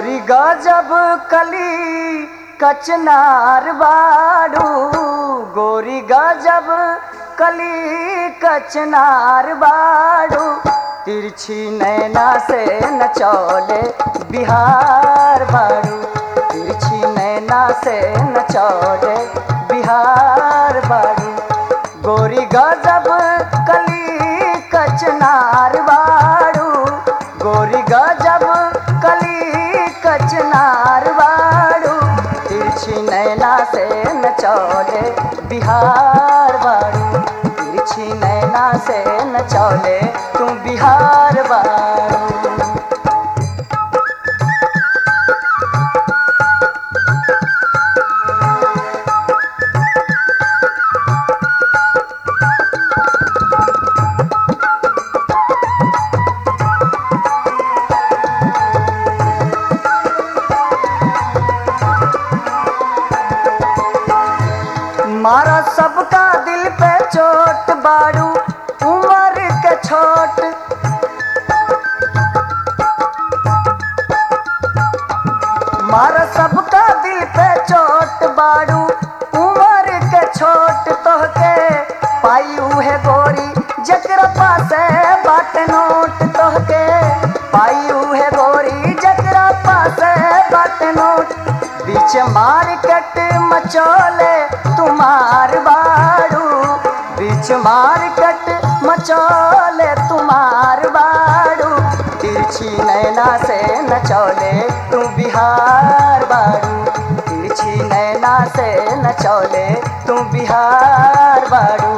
गोरी गजब कली कचनार बाड़ू गोरी गजब कली कचनार बाड़ू तिरछी नैना से नचौले बिहार बाड़ू तिरछी नैना से नचौले बिहार बाड़ू गोरी गजब कली कचनार बाड़ू गोरी गजब कली कचनार बाड़ू तिरछी नैना से नचौले बिहार बाड़ू तिरछी नैना से नचौले तू बिहार बाड़ू मारा सबका दिल पे चोट बाड़ू उम्र के छोट मारा सबका दिल पे चोट बाड़ू उम्र के छोट तोहके पाई उहे गोरी जकरा पासे बाट नोट तोहके पाई उहे गोरी जकरा पासे बाट नोट बीच मार्केट मचोले तुम्हार बाड़ू बीच मार्केट मचोले तुम्हार बाड़ू तिरछी नैना से नचौले तू बिहार बाड़ू तिरछी नैना से नचौले तू बिहार बाड़ू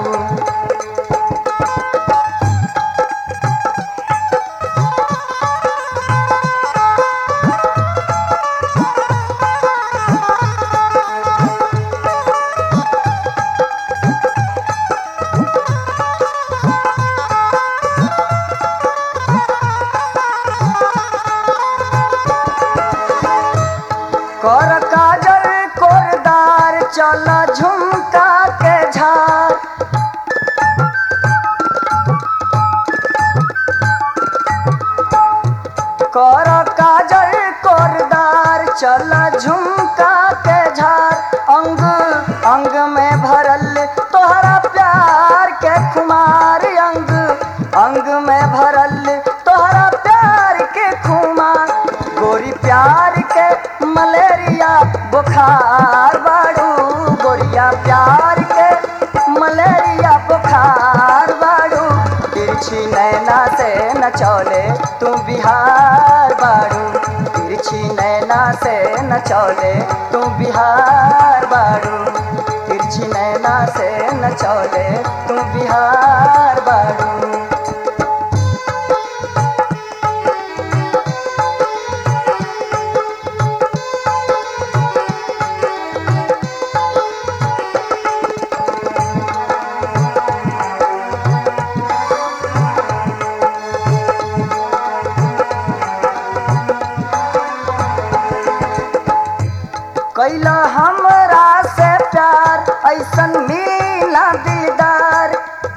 कर काजल कोरदार चल झुमका के झार कर काजल कोरदार चल झुमका के झार अंग अंग में भरल तोहरा प्यार के खुमार अंग अंग में भरल तोहरा प्यार के खुमार गोरी प्यार के मलेरिया बुखार बाड़ू गोरिया प्यार के मलेरिया बुखार बाड़ू तिरछी नैना से नचौले तू बिहार बाड़ू तिरछी नैना से नचौले तू बिहार बाड़ू तिरछी नैना से नचौले तू बिहार बाड़ू कैला हमरा से प्यार ऐसन मिला दिलदार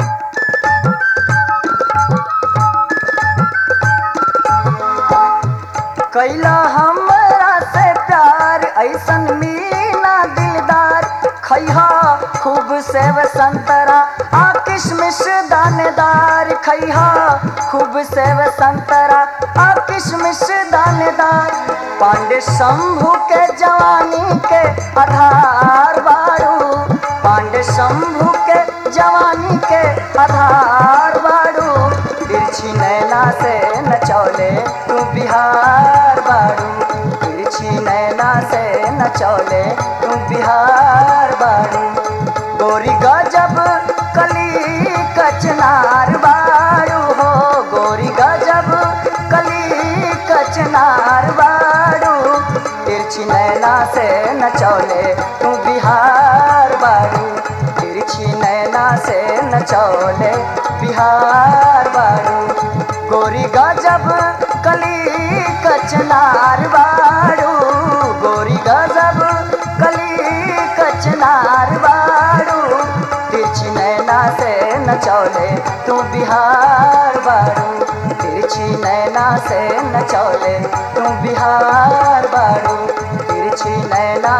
कैला हमरा से प्यार ऐसन मीना दिलदार खैहा खूब सेव संतरा आ किशमिश दानेदार खैहा खूब सेव संतरा आ किशमिश दानेदार पांडे शंभू के जवानी के आधार बाड़ू पांडे शंभू के जवानी के आधार बाड़ू तिरछी नैना से नचौले तू बिहार बाड़ू तिरछी नैना से नचौले तू बिहार बाड़ू गोरी गजब कली कचनार बाड़ू हो गोरी गजब कली कचनार बाड़ू तिरछी नैना से नचौले तू बिहार बाड़ू तिरछी नैना से नचौले बिहार बाड़ू गोरी गजब कली कचनार बाड़ू गोरी गजब कली कचनार बाड़ू तिरछी नैना से नचौले तू बिहार बाड़ू तिरछी नैना से नचौले तू बिहार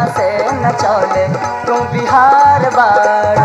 से नचौले तू बिहार बाड़ू